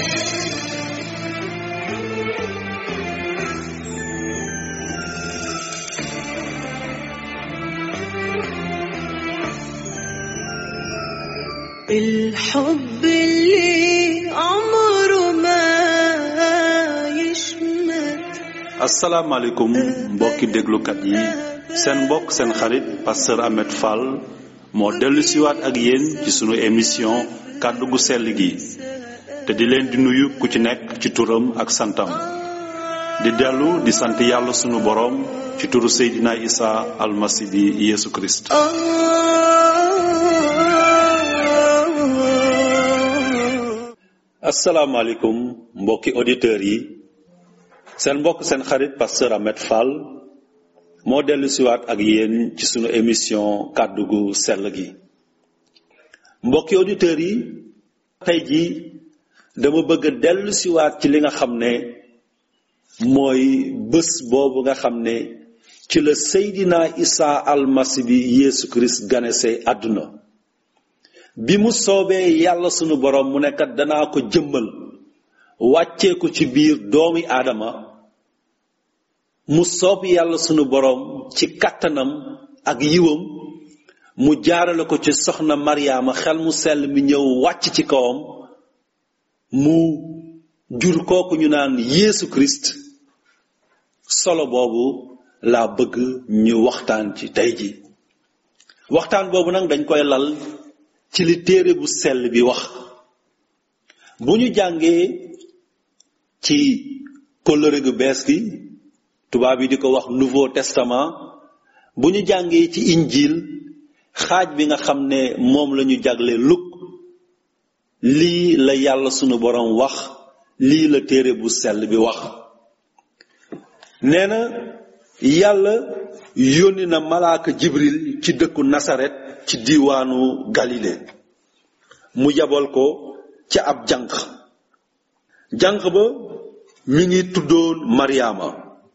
الحب اللي عمره ما يشمت asalaamaaleykum mbokki déglukat yi seen mbokk seen xarit pasteur Ahmed Fall moo dellu siwaat ak yéen ci sunu émission kàddu gu sell gi te di leen di nuyu ku ci nekk ci turam ak santam di dellu di sant yàlla sunu boroom ci turu Seydina Isa almasi bi Yeesu Kirist آه asalaamaaleykum mbokki auditeurs yi seen mbokk seen xarit pasteur Ahmed Fall moo dellu siwaat ak yéen ci sunu émission kàddu gu sell gi mbokki auditeurs yi tey ji dama bëgg a dellu siwaat ci li nga xam ne mooy bés boobu nga xam ne ci la Seydina Isa almasi bi Yeesu Kirist ganese àdduna bi mu soobee yàlla sunu borom mu nekkat danaa ko jëmmal wàccee ko ci biir doomi aadama mu soob yàlla sunu borom ci kàttanam ak yiwam mu jaarale ko ci soxna Mariama xel mu sell mi ñëw wàcc ci kawam mu jur kooku ñu naan Yeesu Christ solo boobu laa bëgg ñu waxtaan ci tey ji waxtaan boobu nag dañ koy lal ci li téere bu sell bi wax bu ñu jàngee ci kóllëre gu bees gi tubaab yi di ko wax nouveau testament bu ñu jàngee ci injil xaaj bi nga xam ne moom la ñu jagle luk lii la yàlla sunu borom wax lii la téere bu sell bi wax nee na yàlla yónni na malaaka jibril ci dëkku nasaret ci diiwaanu galile mu yabal ko ca ab jànq jànq ba mi ngi tuddoon maryaama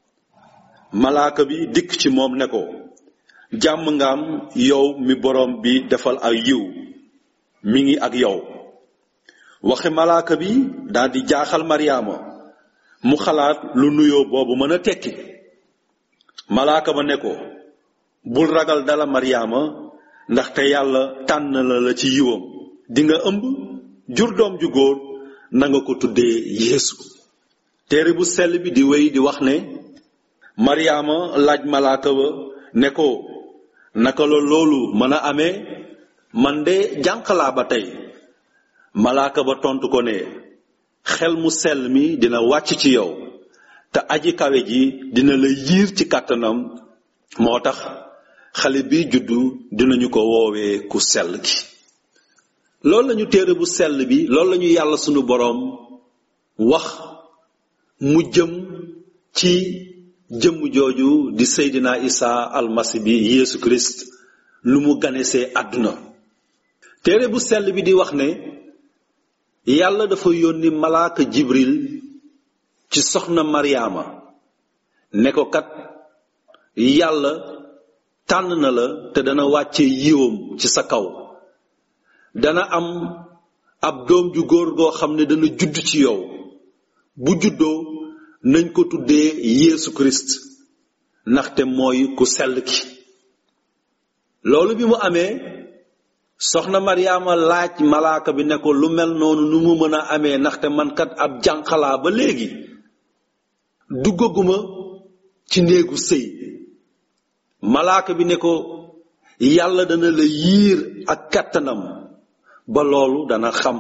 malaaka bi dikk ci moom ne ko jàmm nga am yow mi borom bi defal ay yiw mi ngi ak yow waxi malaaka bi daldi jaaxal maryaama mu xalaat lu nuyoo boobu mën a tekki malaaka ba ne ko bul ragal dala maryaama ndaxte yàlla tànn la la ci yiwam dinga ëmb jur doom ju góor na nga ko tuddee yeesu téere bu sell bi di wéy di wax ne maryaama laaj malaaka ba ne ko naka la loolu mën a amee man de jànqalaa ba tey malaaka ba tontu ko ne xel mu sell mi dina wàcc ci yow te aji kawe ji dina la yiir ci kàttanam moo tax xale bi juddu dinañu ko woowee ku sell gi loolu lañu téere bu sell bi loolu lañu yàlla sunu boroom wax mu jëm ci jëmm jooju di Seydina Isa almasi bi Yeesu Christ lu mu ganesee àdduna téere bu sell bi di wax ne yàlla dafa yónni malaaka Jibril ci soxna Maryaama ne ko kat yàlla tànn na la te dana wàcce yiwam ci sa kaw dana am ab doom ju góor goo xam ne dana judd ci yow bu juddoo nañ ko tuddee Yeesu Christ ndaxte mooy ku sell ki loolu bi mu amee soxna Maryaama laaj malaaka bi ne ko lu mel noonu nu mu mën a amee ndaxte man kat ab jànqalaa ba léegi duggaguma ci néegu sëy malaaka bi ne ko yàlla dana la yiir ak kattanam ba loolu dana xam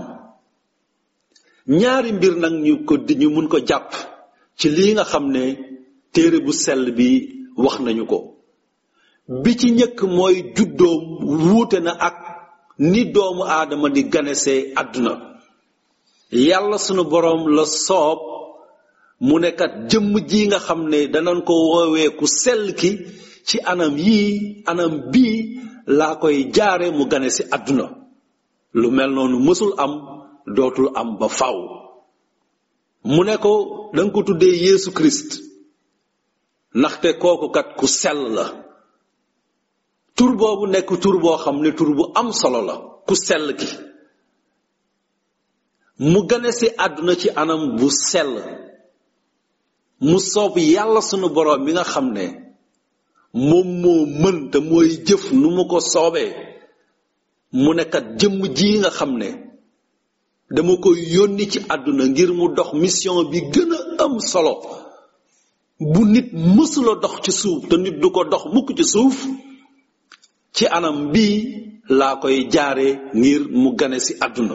ñaari mbir nag ñu ko ñu mun ko jàpp ci lii nga xam ne téere bu sell bi wax nañu ko bi ci njëkk mooy juddoom wuute na ak ni doomu aadama di ganesee àdduna yàlla sunu boroom la soob mu nekkat jëmm ji nga xam ne danañ ko woowee ku sell ki ci anam yii anam bii laa koy jaare mu gane si àdduna lu mel noonu mësul am dootul am ba faw mu ne ko danga ko tuddee Yeesu Christ ndaxte kooku kat ku sell la tur boobu nekk tur boo xam ne tur bu am solo la ku sell ki mu gane si àdduna ci anam bu sell mu soob yàlla sunu boroom mi nga xam ne moom moo mën te mooy jëf nu mu ko soobee mu nekkat jëmm ji nga xam ne dama ko yónni ci àdduna ngir mu dox mission bi gën a am solo bu nit mësula dox ci suuf te nit du ko dox mukk ci suuf ci anam bii laa koy jaare ngir mu gane si àdduna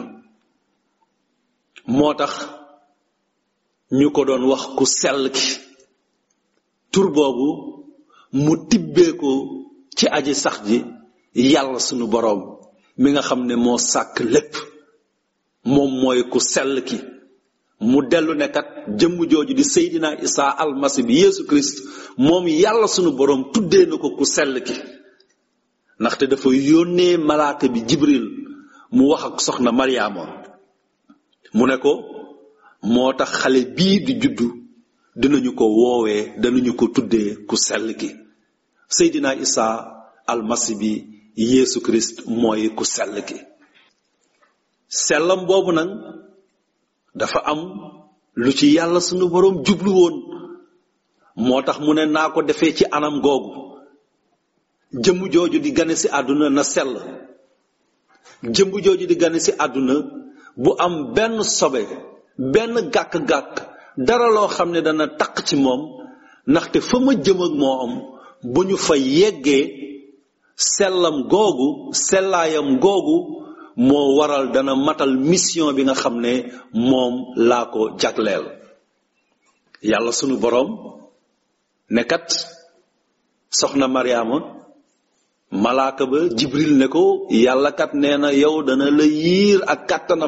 moo tax ñu ko doon wax ku sell ki tur boobu mu tibbee ko ci aji sax ji yàlla sunu boroom mi nga xam ne moo sàkk lépp moom mooy ku sell ki mu dellu nekkat jëmm jooju di seydina isaa almasi bi yeesu christ moom yàlla sunu boroom tuddee na ko ku sell ki ndaxte dafa yónnee malaaka bi jibril mu wax ak soxna mariama mu ne ko moo tax xale bii di juddu dinañu ko woowee danañu ko tuddee ku sell ki seydina isaa almasi bi yeesu christ mooy ku sell ki sellam boobu nag dafa am lu ci yàlla sunu boroom jublu woon moo tax mu ne naa ko defee ci anam googu jëmm jooju di gane si àdduna na sell jëmm jooju di gane si àdduna bu am benn sobe benn gàkk-gàkk dara loo xam ne dana taq ci moom ndaxte fa ma jëm ak moo am bu ñu fa yeggee sellam googu sellaayam googu moo waral dana matal mission bi nga xam ne moom laa ko jagleel yàlla sunu boroom ne kat soxna Mariama malaaka ba Jibril ne ko yàlla kat nee na yow dana la yiir ak kàttanam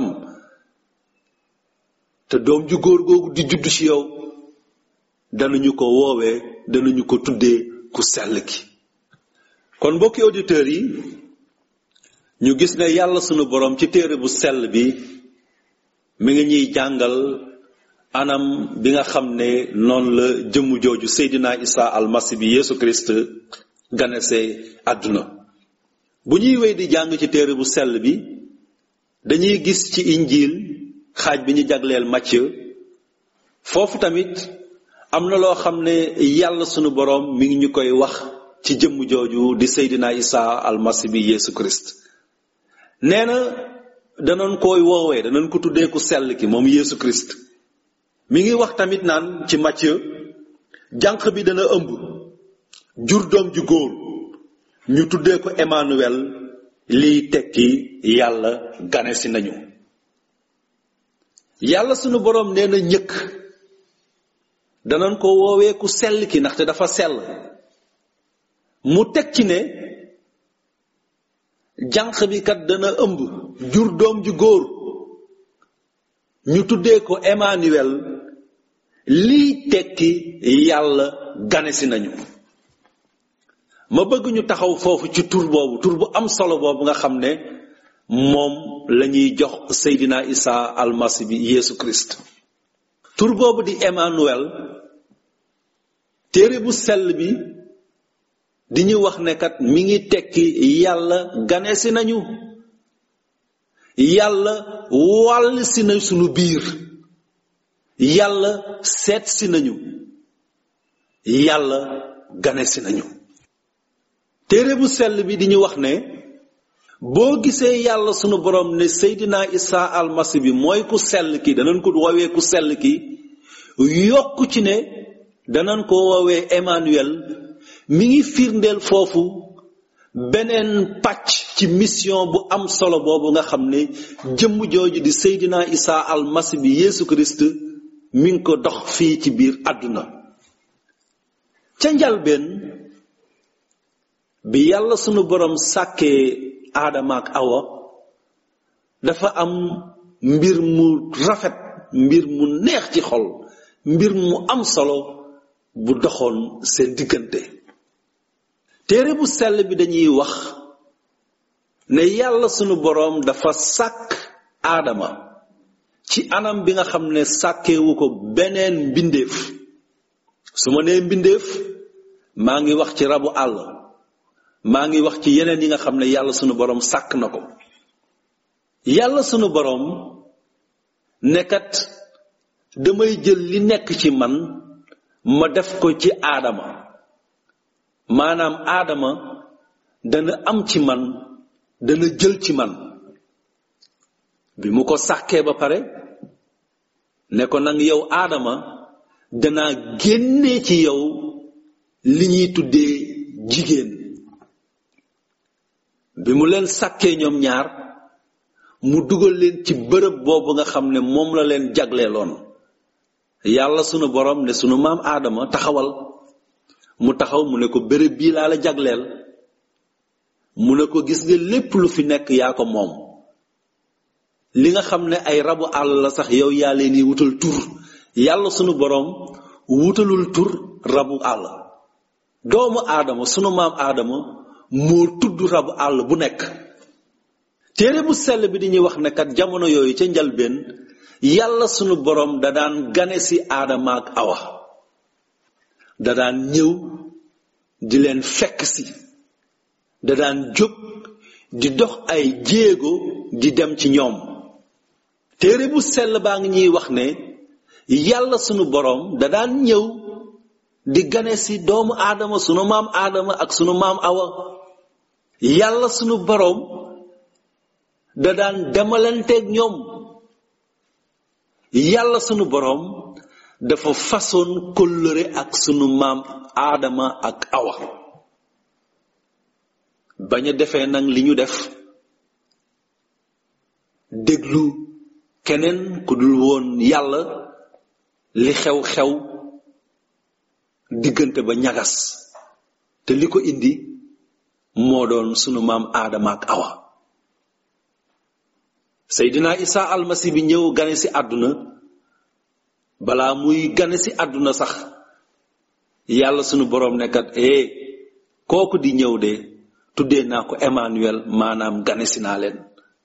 te doom ju góor googu di judd ci yow danañu ko woowee danañu ko tuddee ku sell ki kon mbokki auditeurs yi ñu gis ne yàlla sunu boroom ci téere bu sell bi mi ngi ñuy jàngal anam bi nga xam ne noonu la jëmm jooju Seydina Isa almasi bi Yeesu Christ ganese àdduna bu ñuy wéy di jàng ci téere bu sell bi dañuy gis ci injiil xaaj bi ñu jagleel Matthieu foofu tamit am na loo xam ne yàlla sunu boroom mi ngi ñu koy wax ci jëmm jooju di Seydina Isa almasi bi Yeesu Christ nee na danoon koy woowee danañ ko tuddee ku sell ki moom Yeesu Christ mi ngi wax tamit naan ci Matthieu jànq bi dana ëmb jur doom ju góor ñu tuddee ko Emmanuel liy tekki yàlla gane si nañu yàlla sunu boroom nee na ñëkk danañ ko woowee ku sell ki ndaxte dafa sell mu teg ci ne jànq bi kat dana ëmb jur doom ju góor ñu tuddee ko Emmanuel liy tekki yàlla ganesi nañu ma bëgg ñu taxaw foofu ci tur boobu tur bu am solo boobu nga xam ne moom lañuy jox Seydina Isa almasi bi Yeesu Christ tur boobu di Emmanuel téere bu sell bi di ñu wax ne kat mi ngi tekki yàlla ganesi nañu yàlla wàll si na sunu biir yàlla seet si nañu yàlla ganesi nañu téere bu sell bi di ñu wax ne boo gisee yàlla sunu borom ne Seydina Isa almasi bi mooy ku sell ki danañ ko woowee ku sell ki yokku ci ne danañ ko woowee Emmanuel mi ngi firndeel foofu beneen pàcc ci mission bu am solo boobu nga xam ne jëmm jooju di Seydina Isa almasi bi Yeesu Christ mi ngi ko dox fii ci biir àdduna ca njalbeen bi yàlla sunu borom sàkkee aadama ak awa dafa am mbir mu rafet mbir mu neex ci xol mbir mu am solo bu doxoon seen diggante téere bu sell bi dañuy wax ne yàlla sunu boroom dafa sàkk aadama ci anam bi nga xam ne sàkkewu ko beneen mbindeef su ma nee mbindeef maa ngi wax ci rabu àll maa ngi wax ci yeneen yi nga xam ne yàlla sunu boroom sàkk na ko yàlla sunu boroom nekkat damay jël li nekk ci man ma def ko ci aadama maanaam aadama dana am ci man dana jël ci man bi mu ko sàkkee ba pare ne ko nag yow aadama danaa génnee ci yow li ñuy tuddee jigéen bi mu leen sàkkee ñoom ñaar mu dugal leen ci bërëb boobu nga xam ne moom la leen jagleeloon yàlla sunu borom ne sunu maam aadama taxawal mu taxaw mu ne ko bërëb bii laa la jagleel mu ne ko gis nga lépp lu fi nekk yaa ko moom li nga xam ne ay rabu àll la sax yow yaa leen di wutal tur yàlla sunu borom wutalul tur rabu àll doomu aadama sunu maam aadama moo tudd rabu àll bu nekk téere bu sell bi di ñuy wax ne kat jamono yooyu ca njalbeen yàlla sunu borom da daan gane si aadama ak awa da daan ñëw di leen fekk si da daan jóg di dox ay jéego di dem ci ñoom téere bu sell baa ngi ñuy wax ne yàlla sunu borom da daan ñëw di gane si doomu aadama sunu maam aadama ak sunu maam awa yàlla sunu borom da daan demalanteeg ñoom yàlla sunu borom dafa façon kóllëre ak sunu maam aadama ak awa bañ a defee nag li ñu def déglu keneen ku dul woon yàlla li xew-xew diggante ba ñagas te li ko indi moo doon sunu maam aadama ak awa seydina isa almasi bi ñëw gane si àdduna balaa muy gane si àdduna sax yàlla sunu boroom nekkat ee kooku di ñëw de tuddee naa ko Emmanuel maanaam gane si naa leen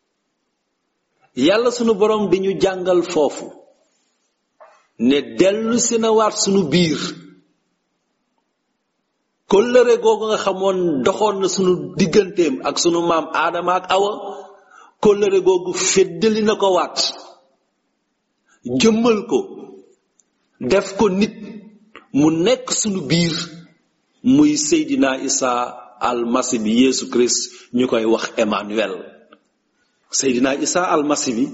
yàlla sunu boroom di ñu jàngal foofu ne dellu si na waat sunu biir kóllëre googu nga xamoon doxoon na sunu digganteem ak sunu maam aadama ak awa kóllëre googu feddali na ko waat jëmmal ko def ko nit mu nekk sunu biir muy seydina isa almasi bi yeesu christ ñu koy wax emmanuel seydina isa almasi bi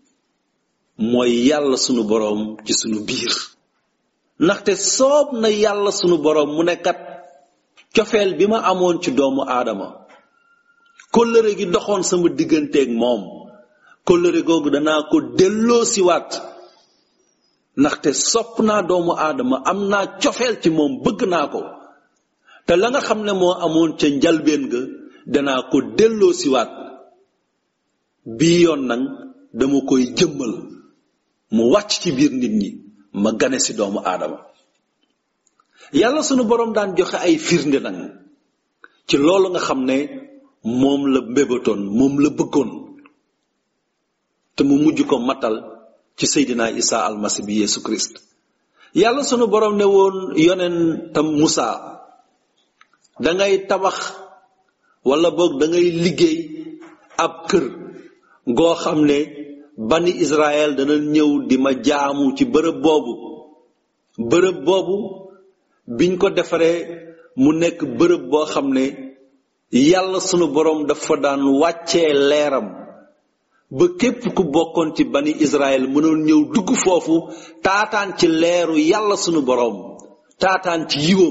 mooy yàlla sunu boroom ci sunu biir ndaxte soob na yàlla sunu boroom mu nekkat cofeel bi ma amoon ci doomu aadama kóllëre gi doxoon sama digganteeg moom kóllëre googu danaa ko delloo siwaat ndaxte sopp naa doomu aadama am naa cofeel ci moom bëgg naa ko te la nga xam ne moo amoon ca njalbeen ga danaa ko delloo siwaat bii yoon nag dama koy jëmmal mu wàcc ci biir nit ñi ma gane si doomu aadama yàlla sunu boroom daan joxe ay firnde nag ci loolu nga xam ne moom la mbébatoon moom la bëggoon te mu mujj ko matal ci seydina isa almasi bi yeesu christ yàlla sunu boroom ne woon yoneen tam musa dangay tabax wala boog dangay liggéey ab kër goo xam ne bani israel dana ñëw di ma jaamu ci bërëb boobu bërëb boobu biñ ko defaree mu nekk bërëb boo xam ne yàlla sunu boroom dafa daan wàccee leeram ba képp ku bokkoon ci bani israel mënoon ñëw dugg foofu taataan ci leeru yàlla sunu boroom taataan ci yiwam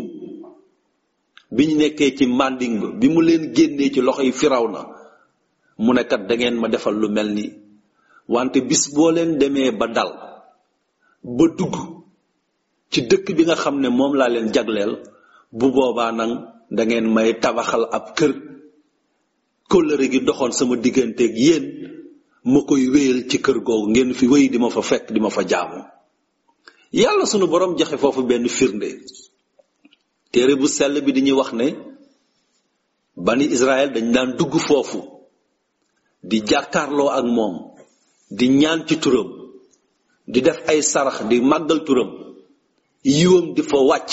bi ñu nekkee ci manding ba bi mu leen génnee ci loxoy firaw na mu ne kat da ngeen ma defal lu mel nii wante bis boo leen demee ba dal ba dugg ci dëkk bi nga xam ne moom laa leen jagleel bu boobaa nag da ngeen may tabaxal ab kër kóllëre gi doxoon sama digganteeg yéen ma koy wéyal ci kër googu ngeen fi wéy di ma fa fekk di ma fa jaamu yàlla sunu borom joxe foofu benn firnde téere bu sell bi dañuy wax ne bani Israël dañ daan dugg foofu di jàkkaarloo ak moom di ñaan ci turam di def ay sarax di màggal turam yiwam di fa wàcc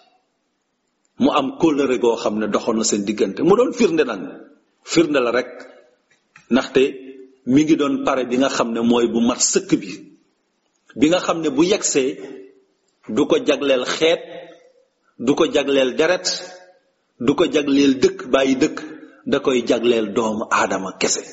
mu am kóllëre goo xam ne doxoon na seen diggante mu doon firnde nag firnde la rek ndaxte mi ngi doon pare bi nga xam ne mooy bu mat sëkk bi bi nga xam ne bu yegsee du ko jagleel xeet du ko jagleel deret du ko jagleel dëkk bàyyi dëkk da koy jagleel doomu aadama kese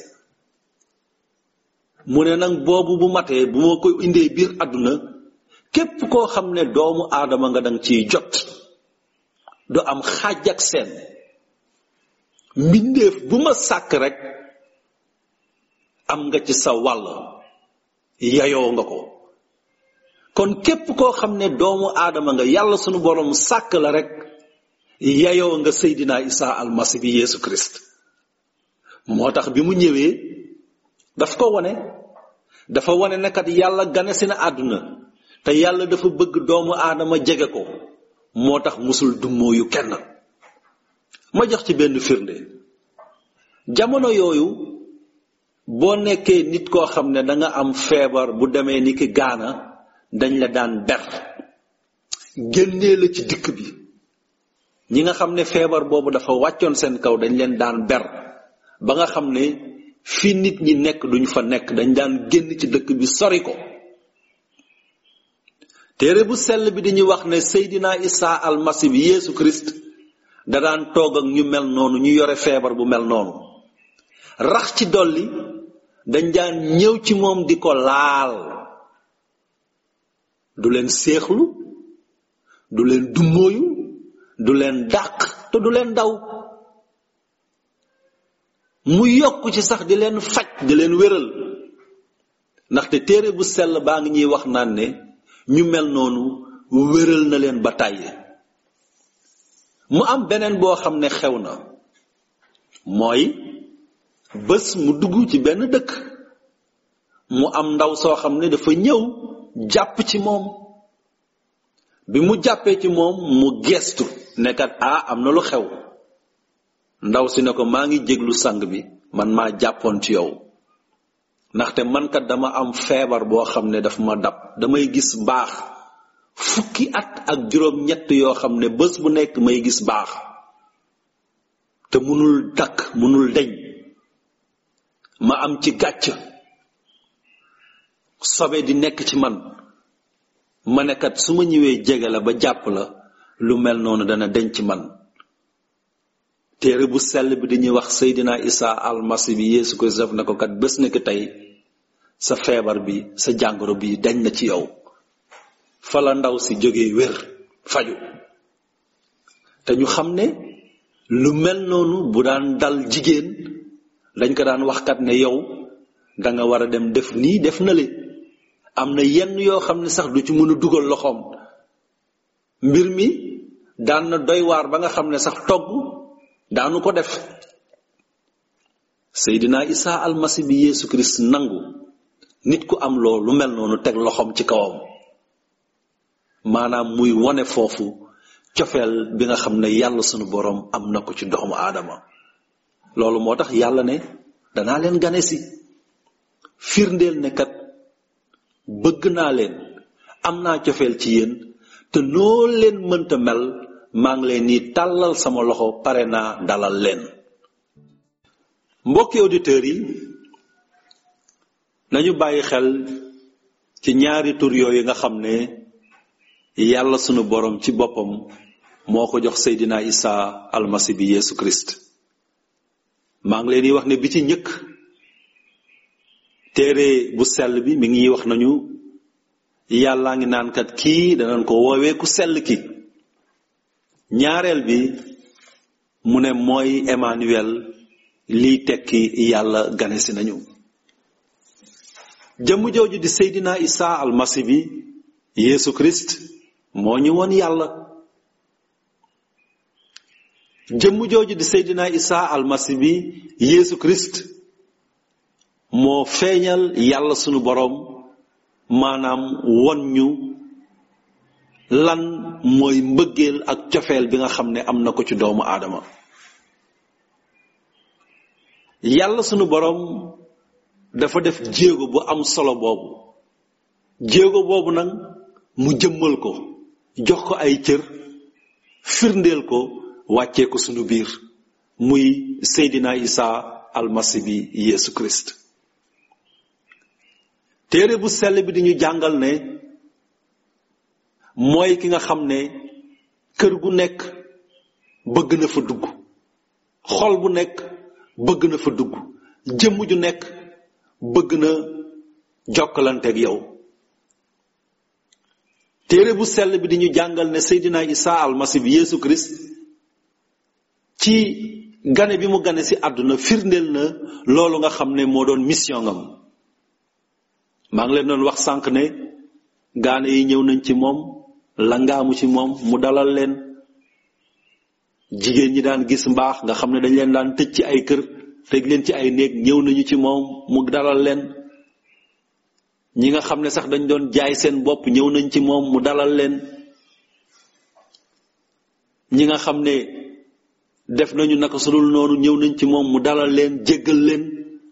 mu ne nag boobu bu matee bu ma ko indee biir àdduna képp koo xam ne doomu aadama nga dang ciy jot du am xaaj ak seen mbindeef bu ma sàkk rek am nga ci sa wàll yayoo nga ko kon képp koo xam ne doomu aadama nga yàlla sunu borom sàkk la rek yayoo nga seydina isa almasi bi yeesu christ moo tax bi mu ñëwee daf ko wone dafa wone ne kat yàlla gane si na àdduna te yàlla dafa bëgg doomu aadama jege ko moo tax musul dummóoyu kenn ma jox ci benn firnde jamono yooyu boo nekkee nit koo xam ne danga am feebar bu demee ni ki gaana dañ la daan ber génnee la ci dikk bi ñi nga xam ne feebar boobu dafa wàccoon seen kaw dañ leen daan ber ba nga xam ne fi nit ñi nekk duñ fa nekk dañ daan génn ci dëkk bi sori ko téere bu sell bi dañuy wax ne seydina isa almasi bi yeesu christ da daan toog ak ñu mel noonu ñu yore feebar bu mel noonu rax ci dolli dañ daan ñëw ci moom di ko laal du leen séexlu du leen dummóoyu du leen dàq te du leen daw mu yokk ci sax di leen faj di leen wéral ndaxte téere bu sell baa ngi ñuy wax naan ne ñu mel noonu wéral na leen ba tàyyi mu am beneen boo xam ne xew na mooy bés mu dugg ci benn dëkk mu am ndaw soo xam ne dafa ñëw jàpp ci moom bi mu jàppee ci moom mu geestu nekkat ah am na lu xew ndaw si ne ko maa ngi jéglu sang bi man maa jàppoon ci yow ndaxte man kat dama am feebar boo xam ne daf ma dab damay gis baax fukki at ak juróom ñett yoo xam ne bés bu nekk may gis baax te munul dakk munul deñ ma am ci gàcc sobe di nekk ci man ma ne kat su ma ñëwee jege la ba jàpp la lu mel noonu dana deñ ci man téere bu sell bi dañuy wax seydina isa almasi bi yeesu ko def na ko kat bés nekk tey sa feebar bi sa jàngoro bi dañ na ci yow fa la ndaw si jógee wér faju te ñu xam ne lu mel noonu bu daan dal jigéen dañ ko daan wax kat ne yow danga war a dem def nii def na le am na yenn yoo xam ne sax du ci mën a dugal loxoom mbir mi daan na doy waar ba nga xam ne sax togg daanu ko def seydina isa almasi bi yeesu kirist nangu nit ku am loolu lu mel noonu teg loxoom ci kawam maanaam muy wone foofu cofeel bi nga xam ne yàlla sunu boroom am na ko ci doomu aadama loolu moo tax yàlla ne danaa leen gane si firndeel ne kat bëgg naa leen am naa cofeel ci yéen te noo leen mënta mel maa ngi leen ni tàllal sama loxo pare naa dalal leen mbokki auditeurs yi nañu bàyyi xel ci ñaari tur yooyu nga xam ne yàlla sunu borom ci boppam moo ko jox seydina isa almasi bi yeesu christ maa ngi leen di wax ne bi ci njëkk téere bu sell bi mi ngi wax nañu yàllaa ngi naan kat kii danañ ko woowee ku sell ki ñaareel bi mu ne mooy Emmanuel liy tekki yàlla ganesi nañu jëmm jooju di seydina isa almasi bi yeesu christ moo ñu woon yàlla jëmm jooju di seydina isa almasi bi yeesu christ moo feeñal yàlla sunu boroom maanaam won ñu lan mooy mbëggeel ak cofeel bi nga xam ne am na ko ci doomu aadama yàlla sunu boroom dafa def jéego bu am solo boobu jéego boobu nag mu jëmmal ko jox ko ay cër firndeel ko wàccee ko sunu biir muy seydina isa almasi bi yeesu christ téere bu sell bi di ñu jàngal ne mooy ki nga xam ne kër gu nekk bëgg na fa dugg xol bu nekk bëgg na fa dugg jëmm ju nekk bëgg na jokkalanteeg yow téere bu sell bi di ñu jàngal ne Seydina Isa almasi bi Yeesu Christ ci gane bi mu gane ci àdduna firndeel na loolu nga xam ne moo doon mission ngam maa ngi leen doon wax sànq ne gaane yi ñëw nañ ci moom langaamu ci moom mu dalal leen jigéen ñi daan gis mbaax nga xam ne dañ leen daan tëj ci ay kër tëj leen ci ay néeg ñëw nañu ci moom mu dalal leen ñi nga xam ne sax dañ doon jaay seen bopp ñëw nañ ci moom mu dalal leen ñi nga xam ne def nañu naka sudul noonu ñëw nañ ci moom mu dalal leen jéggal leen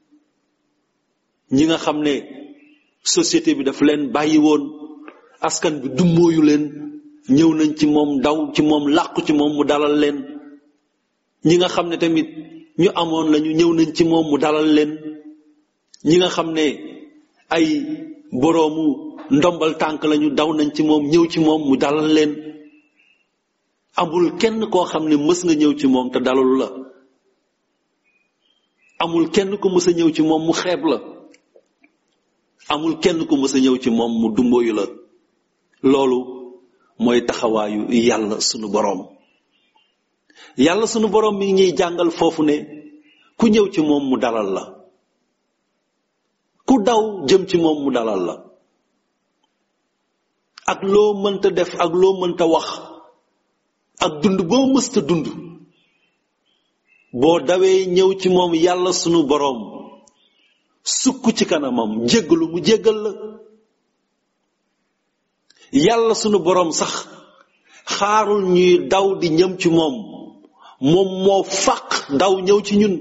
ñi nga xam ne société bi daf leen bàyyi woon askan bi dummóoyu leen ñëw nañ ci moom daw ci moom làqu ci moom mu dalal leen ñi nga xam ne tamit ñu amoon lañu ñëw nañ ci moom mu dalal leen ñi nga xam ne ay boroomu ndombal tànk lañu daw nañ ci moom ñëw ci moom mu dalal leen amul kenn koo xam ne mës nga ñëw ci moom te dalalu la amul kenn ku mës a ñëw ci moom mu xeeb la amul kenn ku mës a ñëw ci moom mu dumboyu la loolu mooy taxawaayu yàlla sunu boroom yàlla sunu boroom mi ngi ñuy jàngal foofu ne ku ñëw ci moom mu dalal la ku daw jëm ci moom mu dalal la ak loo mënta def ak loo mënta wax ak dund boo mësta dund boo dawee ñëw ci moom yàlla sunu boroom sukk ci kanamam jéggalu mu jéggal la yàlla sunu boroom sax xaarul ñuy daw di ñëm ci moom moom moo fàq daw ñëw ci ñun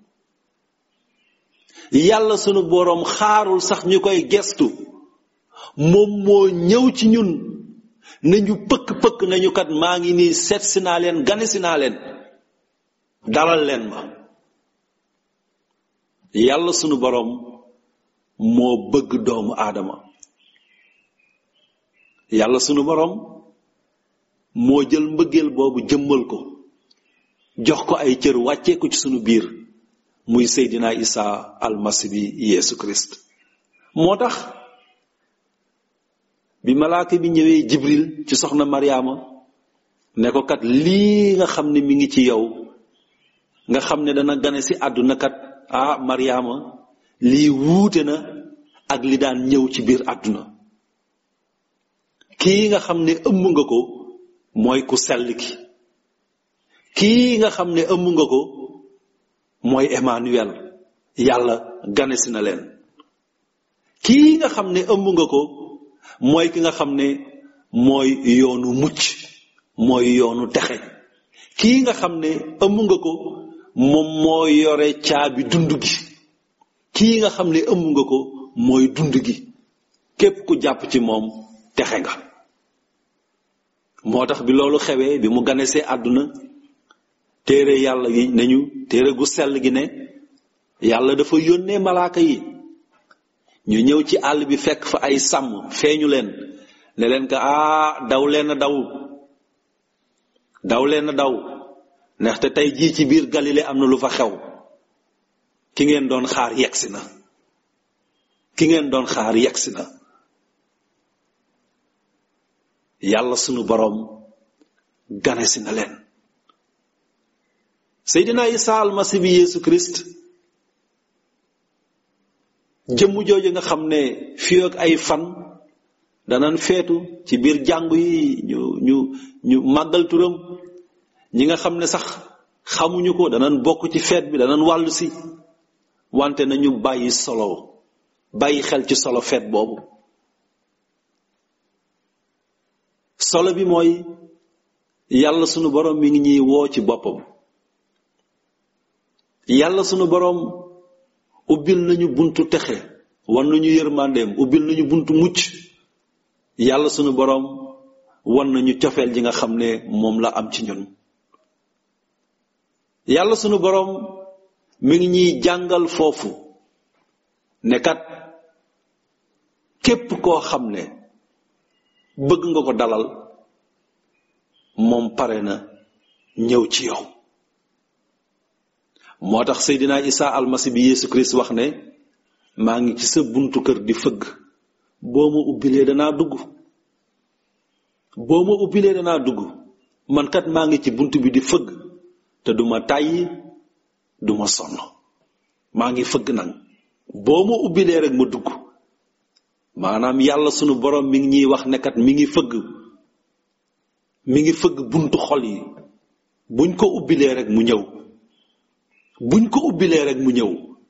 yàlla sunu boroom xaarul sax ñu koy gestu moom moo ñëw ci ñun nañu pëkk-pëkk nañu kat maa ngi nii seet si naa leen gane si naa leen dalal leen ma yàlla sunu boroom moo bëgg doomu aadama yàlla sunu boroom moo jël mbëggeel boobu jëmmal ko jox ko ay cër wàccee ko ci sunu biir muy Seydina Isa almasi bi Yeesu Christ moo tax bi malaaka bi ñëwee Jibril ci soxna Mariama ne ko kat lii nga xam ne mi ngi ci yow nga xam ne dana gane si àdduna kat ah Mariama lii wuute na ak li daan ñëw ci biir àdduna kii nga xam ne ëmb nga ko mooy ku sell ki kii nga xam ne ëmb nga ko mooy Emmanuel yàlla gane si na leen kii nga xam ne ëmb nga ko mooy ki nga xam ne mooy yoonu mucc mooy yoonu texe kii nga xam ne ëmb nga ko moom moo yore caabi dund gi kii nga xam ne ëmb nga ko mooy dund gi képp ku jàpp ci moom texe nga moo tax bi loolu xewee bi mu ganesee àdduna téere yàlla gi nañu téere gu sell gi ne yàlla dafa yónnee malaaka yi ñu ñëw ci àll bi fekk fa ay sàmm feeñu leen ne leen ka aa daw leen a daw daw leen a daw ndaxte tey jii ci biir Galilée am na lu fa xew ki ngeen doon xaar yegsi na ki ngeen doon xaar yegsi na yàlla sunu boroom ganesi na leen Seydina Isa almasi bi Yeesu Christ jëmm jooju nga xam ne fii ak ay fan danan feetu ci biir jàngu yi ñu ñu ñu màggal turam ñi nga xam ne sax xamuñu ko danan bokk ci feet bi danan wàllu si wante nañu bàyyi solo bàyyi xel ci solo feet boobu solo bi mooy yàlla sunu boroom mi ngi ñuy woo ci boppam yàlla sunu boroom ubbil nañu buntu texe wan nañu yërmandeem ubbil nañu buntu mucc yàlla sunu boroom wan nañu cofeel ji nga xam ne moom la am ci ñun yàlla sunu boroom mi ngi ñuy jàngal foofu ne kat képp koo xam ne bëgg nga ko dalal moom pare na ñëw ci yow moo tax Seydina Isa almasi bi Yeesu Christ wax ne maa ngi ci sa buntu kër di fëgg boo ma ubbilee danaa dugg boo ma ubbilee danaa dugg man kat maa ngi ci bunt bi di fëgg te duma tàyyi duma sonn maa ngi fëgg nag boo ma ubbilee rek ma dugg maanaam yàlla sunu borom mi ngi ñuy wax ne kat mi ngi fëgg mi ngi fëgg buntu xol yi buñ ko ubbilee rek mu ñëw buñ ko ubbilee rek mu ñëw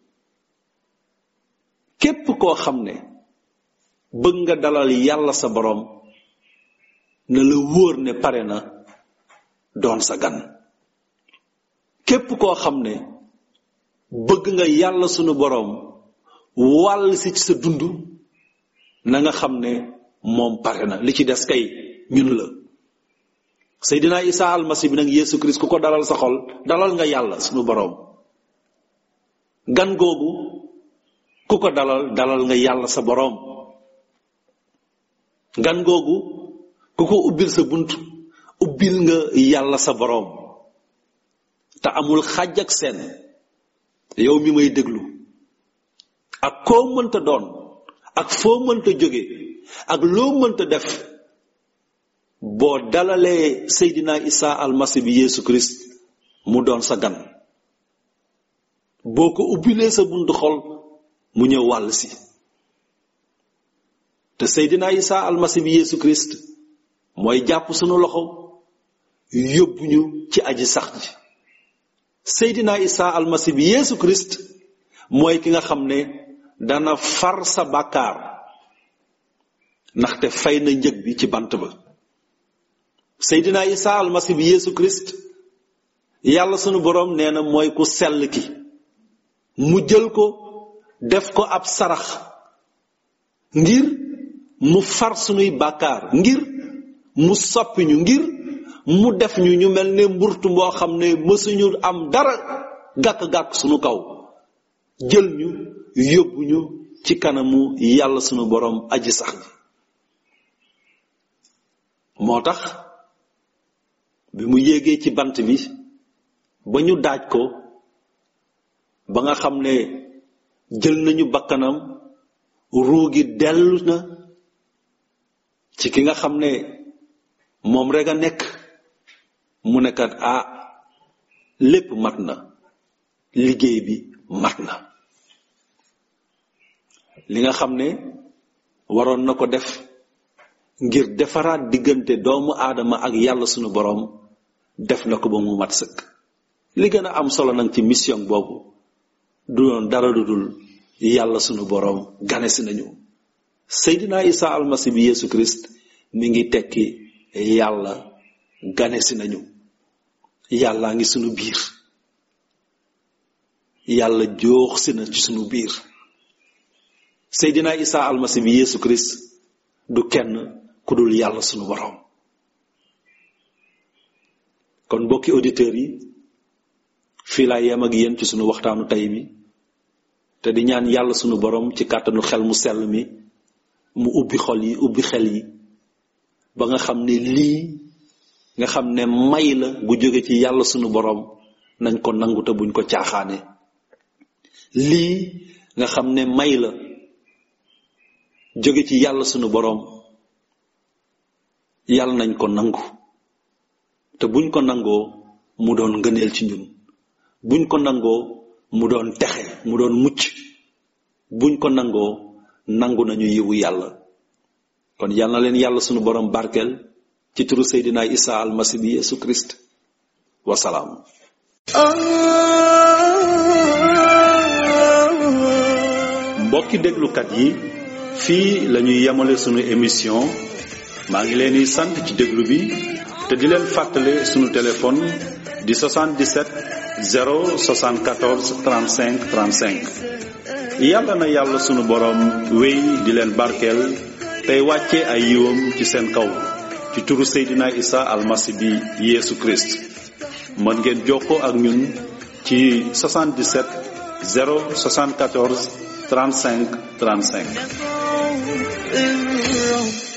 képp koo xam ne bëgg nga dalal yàlla sa borom na la wóor ne pare na doon sa gan képp koo xam ne bëgg nga yàlla sunu borom wàll si ci sa dund na nga xam ne moom pare na li ci des kay ñun la Seydina Isa almasi bi nag Yeesu Christ ku ko dalal sa xol dalal nga yàlla sunu borom gan googu ku ko dalal dalal nga yàlla sa borom gan googu ku ko ubbil sa bunt ubbil nga yàlla sa borom te amul xàjj ak seen yow mi may déglu ak koo mënta doon ak foo mënta jóge ak loo mënta def boo dalalee Seydina Isa almasi bi Yeesu Christ mu doon sa gan boo ko ubbilee sa buntu xol mu ñëw wàll si te Seydina Isa almasi bi Yeesu Christ mooy jàpp sunu loxo yóbbu ñu ci aji sax ji Seydina Isa almasi bi Yeesu Christ mooy ki nga xam ne dana far sa bàkkaar ndaxte fay na njëg bi ci bant ba Seydina Isa almasi bi Yeesu Christ yàlla sunu boroom nee na mooy ku sell ki mu jël ko def ko ab sarax ngir mu far sunuy bàkkaar ngir mu soppi ñu ngir mu def ñu ñu mel ne mburtu moo xam ne mësuñu am dara gàkk-gàkk sunu kaw jël ñu yóbbu ñu ci kanamu yàlla sunu boroom aji sax ji moo tax bi mu yéegee ci bant bi ba ñu daaj ko ba nga xam ne jël nañu bakkanam ruugi dellu na ci ki nga xam ne moom rek a nekk mu nekkat ah lépp mat na liggéey bi mat na li nga xam ne waroon na ko def ngir defaraat diggante doomu aadama ak yàlla sunu boroom def na ko ba mu mat sëkk li gën a am solo nag ci mission boobu du doon dara lu dul yàlla sunu boroom ganesi nañu Seydina Isa almasi bi Yeesu Christ mi ngi tekki yàlla ganesi nañu yàllaa ngi sunu biir yàlla joox si na ci sunu biir Seydina Isa almasi bi Yeesu Christ du kenn ku dul yàlla sunu boroom kon mbokki auditeurs yi fii laa yem ak yéen ci sunu waxtaanu tey mi te di ñaan yàlla sunu boroom ci kàttanu xel mu sell mi mu ubbi xol yi ubbi xel yi ba nga xam ne lii nga xam ne may la gu jóge ci yàlla sunu boroom nañ ko nangu te buñ ko caaxaane lii nga xam ne may la jóge ci yàlla sunu boroom yàlla nañ ko nangu te buñ ko nangoo mu doon ngëneel ci ñun buñ ko nangoo mu doon texe mu doon mucc buñ ko nangoo nangu nañu yiwu yàlla kon yal na leen yàlla sunu borom barkeel ci turu Seydina Isa almasi bi Yesu Christ wasalaam mbokki déglukat yi fii la ñuy yemale sunu émission maa ngi leen di sant ci déglu bi te di leen fàttale sunu téléphone di 77 074 35 35 yàlla na yàlla sunu boroom wéy di leen barkeel tey wàcce ay yiwam ci seen kaw ci turu Seydina Isa almasi bi Yeesu Christ mën ngeen jokkoo ak ñun ci 77 074 35 35 الروح